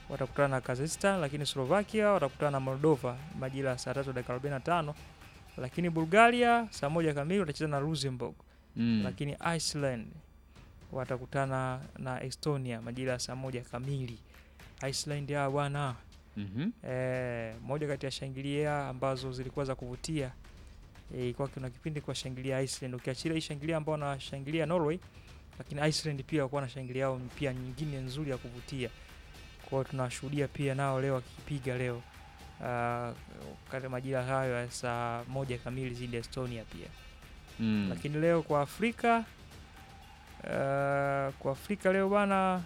watakutana na Kazakhstan, lakini Slovakia watakutana na Moldova majira ya saa tatu dakika 45, lakini Bulgaria saa moja kamili watacheza na Luxembourg Mm. lakini Iceland watakutana na Estonia majira ya saa moja kamili. Iceland ya bwana Mhm. eh, moja kati ya shangilia ambazo zilikuwa za kuvutia eh, ilikuwa kuna kipindi kwa shangilia Iceland, ukiachilia hii shangilia ambao wanashangilia Norway, lakini Iceland pia walikuwa na shangilia yao pia nyingine nzuri ya kuvutia. Kwa hiyo tunashuhudia pia nao leo wakipiga leo uh, kati majira hayo ya saa moja kamili zidi ya Estonia pia Mm. lakini leo kwa Afrika uh, kwa Afrika leo bwana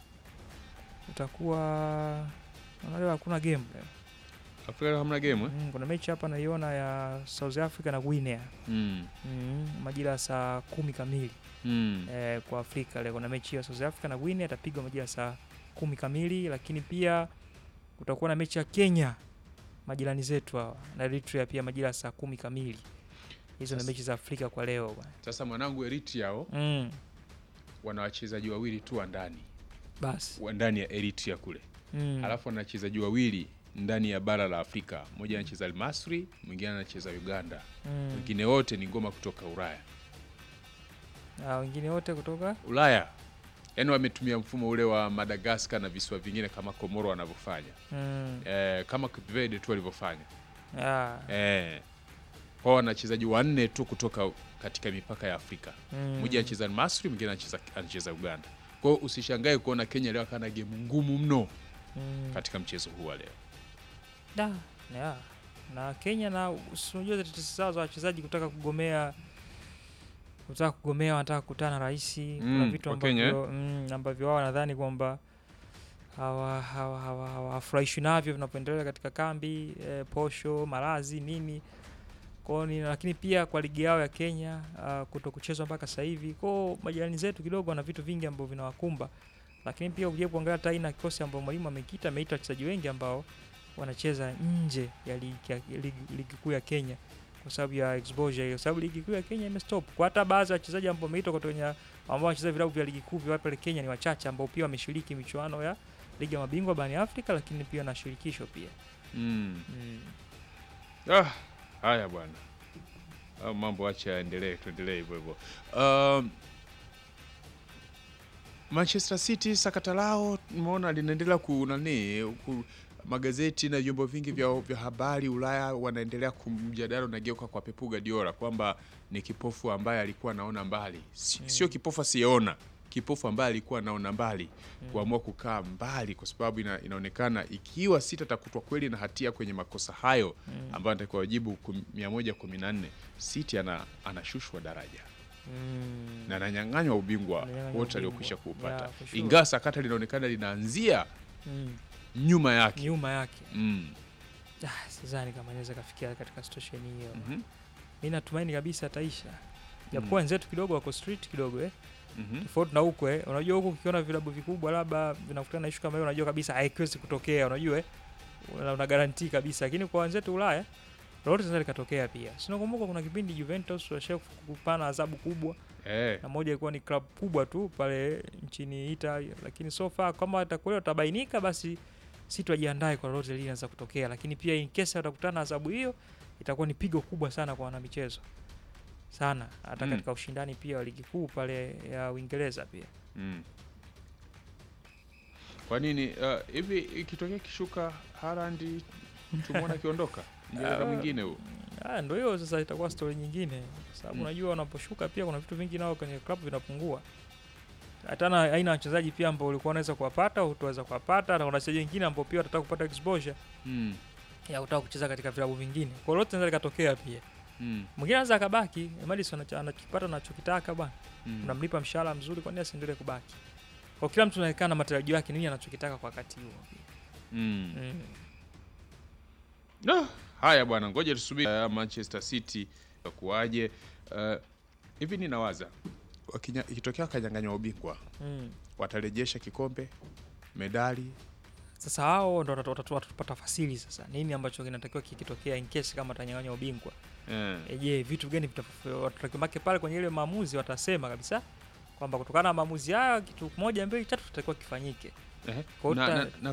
utakuwa naona leo hakuna game leo. Afrika leo hamna game eh? Mm, kuna mechi hapa naiona ya South Africa na Guinea Mm. mm, majira ya saa kumi kamili Mm. eh, kwa Afrika leo kuna mechi ya South Africa na Guinea itapigwa majira ya saa kumi kamili, lakini pia kutakuwa na mechi ya Kenya majirani zetu hawa na Eritrea pia majira ya saa kumi kamili. Hizo ni Sasa- mechi za Afrika kwa leo bwana. Sasa mwanangu Eritrea hao Mm, wana wachezaji wawili tu wa ndani basi wa ndani ya Eritrea kule mm. alafu wana wachezaji wawili ndani ya bara la Afrika, mmoja anacheza Almasri, mwingine anacheza Uganda, Mm. wengine wote ni ngoma kutoka Ulaya. Ah, wengine wote kutoka Ulaya yaani wametumia mfumo ule wa Madagascar na visiwa vingine kama Komoro wanavyofanya mm. eh, kama Cape Verde tu walivyofanya ah, eh, kwao wana wachezaji wanne tu kutoka katika mipaka ya Afrika mm. mmoja anacheza Almasri, mwingine anacheza anacheza Uganda. Kwa hiyo usishangae kuona Kenya leo akana gemu ngumu mno mm. katika mchezo huu wa leo. da yeah. na Kenya na si unajua tetesi zao za wachezaji kutaka kugomea kutaka kugomea wanataka kukutana na rais kuna Mm, vitu kwa Kenya, ambavyo mm, ambavyo wao wanadhani kwamba hawa- hawa- hawa- hawafurahishwi navyo vinapoendelea katika kambi eh, posho malazi nini kwao ni lakini pia kwa ligi yao ya Kenya uh, kuto kuchezwa mpaka sasa hivi kwao majirani zetu kidogo wana vitu vingi ambavyo vinawakumba lakini pia ukija kuangalia hata aina ya kikosi ambao mwalimu amekita ameita wachezaji wengi ambao wanacheza nje ya ligi, ya ligi, ligi kuu ya Kenya kwa sababu ya exposure hiyo, sababu ligi kuu ya Kenya imestop. Kwa hata baadhi ya wachezaji ambao wameitwa kutoka kwenye ambao wanacheza vilabu vya ligi kuu vya pale Kenya ni wachache ambao pia wameshiriki michuano ya ligi ya mabingwa barani Afrika, lakini pia na shirikisho pia Mm. mm. Ah, haya bwana, Hayo mambo acha yaendelee, tuendelee hivyo hivyo. Um, Manchester City sakata lao nimeona linaendelea ku nani ku, magazeti na vyombo vingi vya, vya habari Ulaya wanaendelea kumjadala unageuka kwa Pep Guardiola kwamba ni kipofu ambaye alikuwa anaona mbali, Si- Mm. sio kipofu asiyeona, kipofu ambaye alikuwa anaona mbali Mm. kuamua kukaa mbali kwa sababu ina, inaonekana ikiwa City atakutwa kweli na hatia kwenye makosa hayo Mm. ambayo anatakiwa wajibu kum- 114 City ana, anashushwa daraja Mm. na ananyang'anywa ubingwa Ananyang'anywa wote ubingwa. aliokwisha kuupata Yeah, for sure. ingawa sakata linaonekana linaanzia Mm. nyuma yake nyuma yake mm. ah, sidhani kama inaweza kafikia katika situation hiyo. mhm, Mi natumaini kabisa ataisha, japokuwa wenzetu kidogo wako street kidogo eh. mhm. tofauti na huko eh. Unajua huko ukiona vilabu vikubwa labda vinakutana na ishu kama hiyo, unajua kabisa haiwezi kutokea, unajua eh, una, una guarantee kabisa, lakini kwa wenzetu Ulaya lolote linaweza likatokea pia. Sinakumbuka kuna kipindi Juventus washia kupana adhabu kubwa, Eh, na moja ilikuwa ni club kubwa tu pale nchini Italy, lakini so far kama atakweli watabainika, basi si tuajiandae kwa lolote lile linaweza kutokea, lakini pia in case watakutana na adhabu hiyo itakuwa ni pigo kubwa sana kwa wanamichezo sana, hata Mm. katika ushindani pia wa ligi kuu pale ya Uingereza pia. mm. kwa nini uh, hivi ikitokea kishuka Haaland tumwona akiondoka mjadala Ah, mwingine huu Ah, ndo hiyo sasa itakuwa story nyingine, kwa sababu Mm. unajua unaposhuka pia kuna vitu vingi nao kwenye club vinapungua. Hata na aina ya wachezaji pia ambao ulikuwa unaweza kuwapata hutaweza kuwapata, na kuna wachezaji wengine ambao pia watataka kupata exposure mm. ya kutaka kucheza katika vilabu vingine. Kwa lolote linaweza likatokea pia. mm. Mwingine anaweza akabaki, Madison anacho- anachokipata anachokitaka bwana, mm. unamlipa mshahara mzuri, kwa nini asiendelee kubaki? Kwa kila mtu anaonekana na matarajio yake nini anachokitaka kwa wakati huo. mm. Mm. No, haya bwana, ngoja tusubiri uh, Manchester City kuwaje. Uh, hivi ninawaza wakinya- ikitokea wakanyang'anywa ubingwa Mm. watarejesha kikombe, medali. Sasa hao ndo watatu- watapata fasili sasa, nini ambacho kinatakiwa kikitokea in case kama atanyang'anywa ubingwa. Eh, E, je, vitu gani watakiwake pale kwenye ile maamuzi? Watasema kabisa kwamba kutokana na maamuzi haya kitu moja mbili tatu tutakiwa kifanyike. eh, Kwa na, uta- na, na